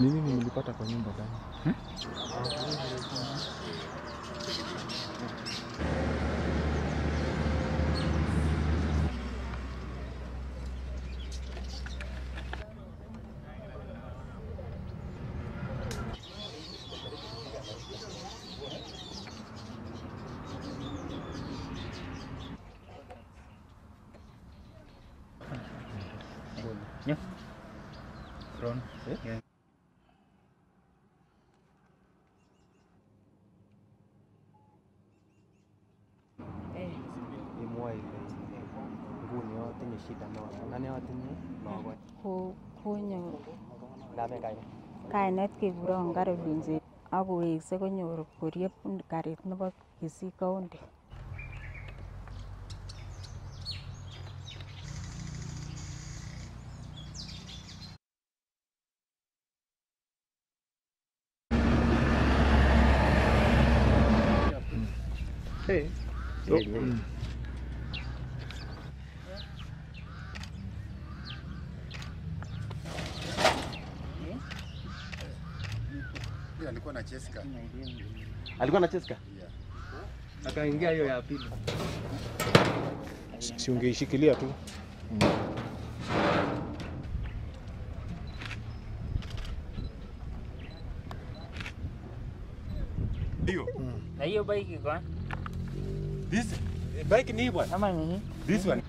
Ni nini mlipata kwa nyumba gani? Yeah. Ron. Yeah. imwoe ile nguni otinye shida noton ane otinye logok Ko- konyor ndamen kainet kainet kekuron Caroline Chep ak kowekse konyor koriep karit nebo Kisii County. So, mm. alikuwa na Jessica. alikuwa na Cheska Yeah. akaingia hiyo ya pili Si si ungeishikilia tu. Hiyo. Na hiyo bike iko wapi? This bike ni hii bwana. ama ni hii? This one.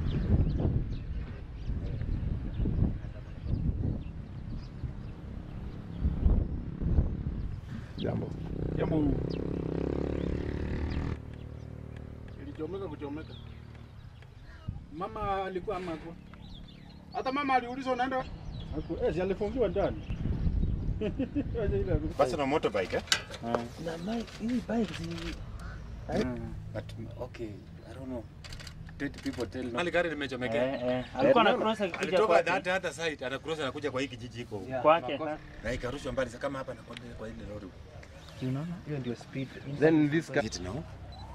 Jambo. Jambo. Ilichomeka kuchomeka. Mama alikuwa ama hakuwa? Hata mama aliulizwa unaenda wapi? Haku, eh, si alifungiwa ndani. Aje ile haku- Basi na motorbike eh? Na bike, hii bike si But okay, I don't know. Did people tell no? Mali gari limechomekea. eh, eh. Alikuwa na cross akikuja Alitoka kwake. hata hata site anacross anakuja kwa hii kijiji iko. Yeah, Kwake. makosa. Na ikarushwa mbali sasa kama hapa na kwa kwa ile lori. unaona hiyo ndio speed then this car It now.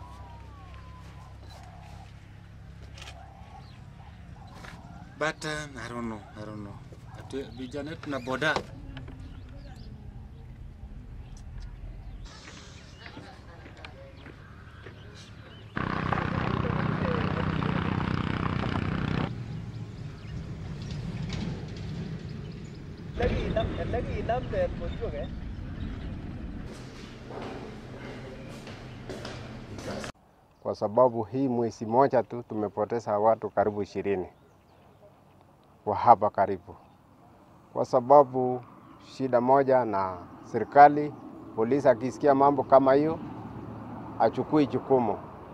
But um, I don't know, I don't know. Atu vijana wetu na boda. kwa sababu hii mwezi moja tu tumepoteza watu karibu ishirini wa hapa karibu, kwa sababu shida moja na serikali, polisi akisikia mambo kama hiyo achukui jukumu,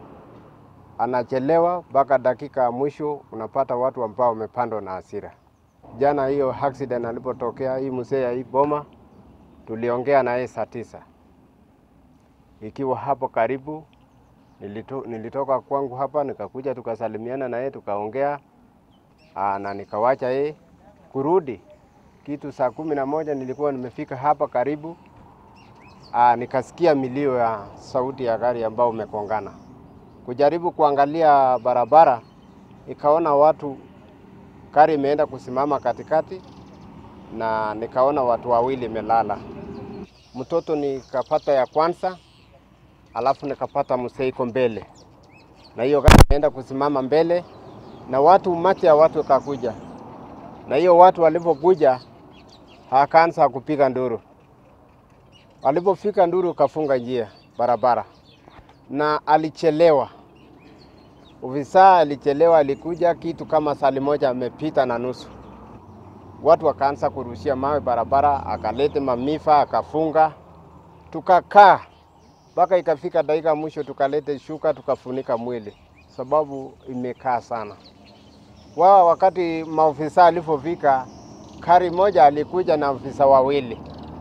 anachelewa mpaka dakika ya mwisho, unapata watu ambao wamepandwa na hasira. Jana hiyo accident alipotokea hii mzee ya hii boma, tuliongea na yeye saa tisa ikiwa hapo karibu Nilito, nilitoka kwangu hapa nikakuja tukasalimiana na yeye tukaongea, aa, na nikawacha yeye kurudi kitu saa kumi na moja nilikuwa nimefika hapa karibu, aa, nikasikia milio ya sauti ya gari ambao umekongana. Kujaribu kuangalia barabara, ikaona watu gari imeenda kusimama katikati, na nikaona watu wawili imelala. Mtoto nikapata ya kwanza alafu nikapata mzee iko mbele, na hiyo gari ikaenda kusimama mbele, na watu umati ya watu ikakuja, na hiyo watu walipokuja akaanza kupiga nduru. Walipofika nduru kafunga njia barabara, na alichelewa. Ofisa alichelewa, alikuja kitu kama sali moja amepita na nusu. Watu wakaanza kurushia mawe barabara, akalete mamifa akafunga, tukakaa mpaka ikafika dakika ya mwisho tukalete shuka tukafunika mwili, sababu imekaa sana. Wao wakati maofisa alipofika, kari moja alikuja na ofisa wawili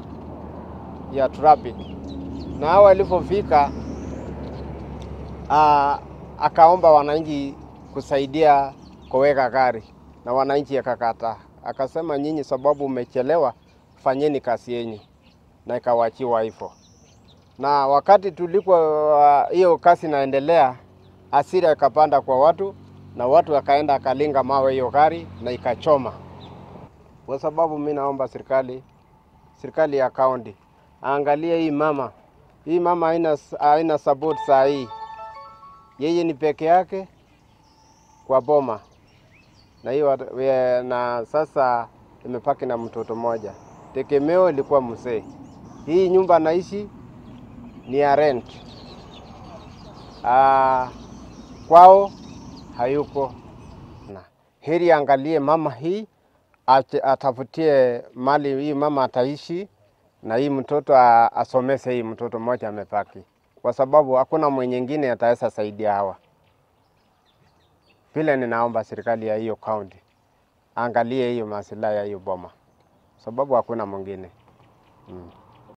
ya traffic, na hao walipofika, ah, akaomba wananchi kusaidia kuweka gari, na wananchi akakataa, akasema nyinyi sababu umechelewa, fanyeni kazi yenyu, na ikawachiwa hivyo na wakati tulikuwa hiyo kazi inaendelea, hasira ikapanda kwa watu na watu wakaenda akalinga mawe hiyo gari na ikachoma. Kwa sababu mi naomba serikali serikali ya kaunti aangalie hii mama. Hii mama haina haina support saa hii, yeye ni peke yake kwa boma na hiyo na sasa imepaki na mtoto mmoja. Tegemeo ilikuwa mzee. Hii nyumba naishi ni ya rent. Ah, kwao hayuko na heri angalie mama hii ache, atafutie mali hii mama ataishi na hii mtoto a- asomese hii mtoto mmoja amepaki, kwa sababu hakuna mwenyingine ataweza saidia hawa. Vile ninaomba serikali ya hiyo kaunti angalie hiyo masilahi ya hiyo boma, sababu hakuna mwingine mm.